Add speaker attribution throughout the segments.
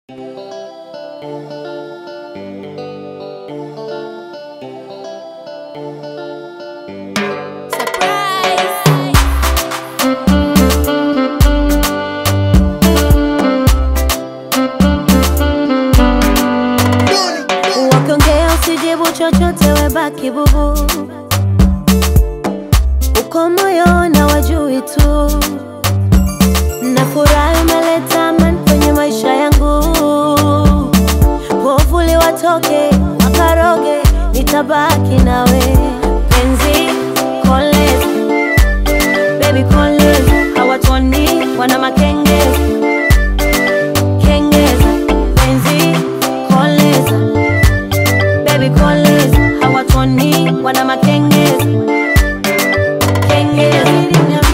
Speaker 1: Usijibu chochote, webaki bubu, uko moyo na wajui tu, na furahi umeleta amani kwenye maisha yangu. Povuli watoke wakaroge, nitabaki nawe penzi kolezi, baby kolezi, hawatoni wana makengezi kengeza, penzi koleza baby koleza hawatoni wana makengezi kengezi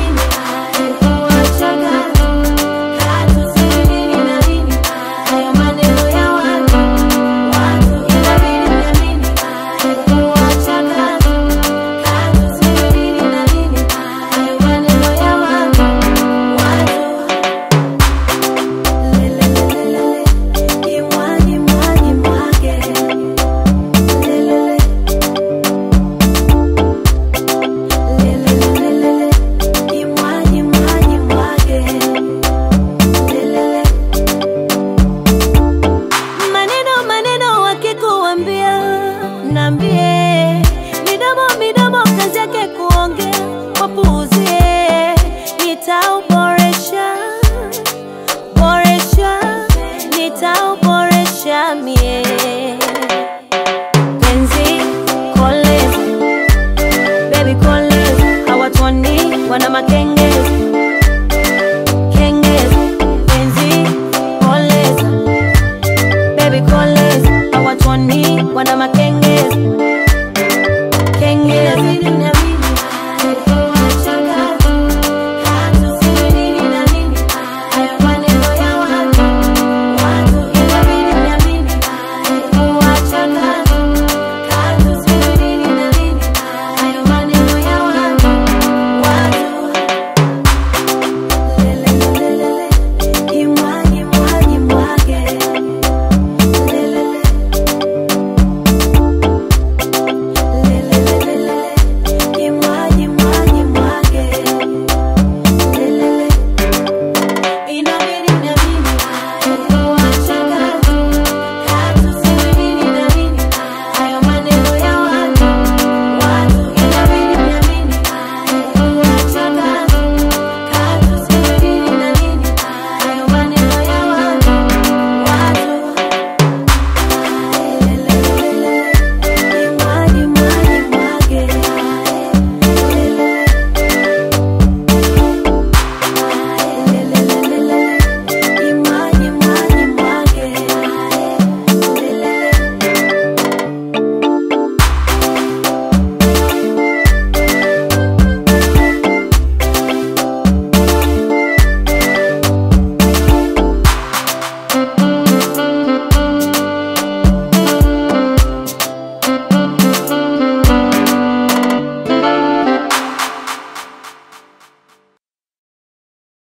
Speaker 1: Maneno maneno wakikuambia, nambie midomo midomo, kazi yake kuongea, wapuuzie, nitauboresha boresha, nitau